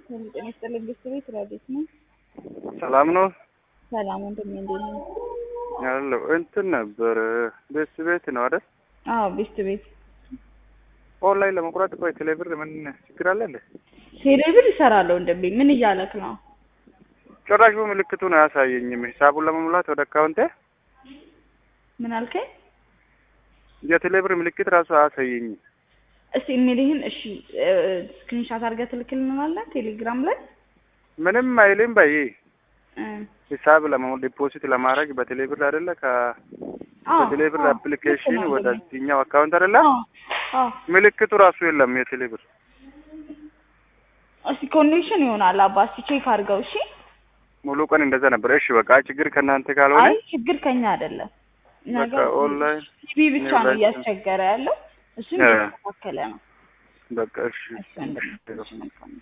ጤና ይስጥልኝ ግስት ቤት ራዲት ነው። ሰላም ነው ሰላም ወንድሜ እንዴት ነው? ያለው እንትን ነበር ቤት ቤት ነው አይደል? አዎ ቤስት ቤት ኦንላይን ለመቁረጥ ቆይ ቴሌብር ምን ችግር አለ እንዴ? ቴሌብር ይሰራለሁ ወንድሜ። ምን እያለክ ነው? ጭራሽ በምልክቱን አያሳየኝም። ሂሳቡን ለመሙላት ወደ አካውንቴ ምን አልከኝ? የቴሌብር ምልክት ራሱ አያሳየኝም። እስቲ ኢሜልህን እሺ ስክሪንሻት አድርገህ ትልክልናለህ ቴሌግራም ላይ ምንም አይልም በይ እ ሂሳብ ለመሙላት ዲፖዚት ለማድረግ በቴሌብር አይደለ ከ አዎ፣ በቴሌብር አዎ፣ አፕሊኬሽን ልክ ነው ወደ ወንድሜ። እዚህኛው አካውንት አይደለ አዎ፣ አዎ። ምልክቱ ራሱ የለም የቴሌብር እስቲ ኮኔክሽን ይሆናል አባ እስቲ ቼክ አድርገው እሺ። ሙሉ ቀን እንደዛ ነበር። እሺ በቃ ችግር ከእናንተ ካልሆነ አይ ችግር ከኛ አይደለም። እኛ በቃ ጋር ኦንላይን ሲቢ ብቻ ነው ኦንላይን እያስቸገረ ያለው። እሱም እ እየተስተካከለ ነው። በቃ እሺ እሺ ወንድሜ፣ እሺ መልካም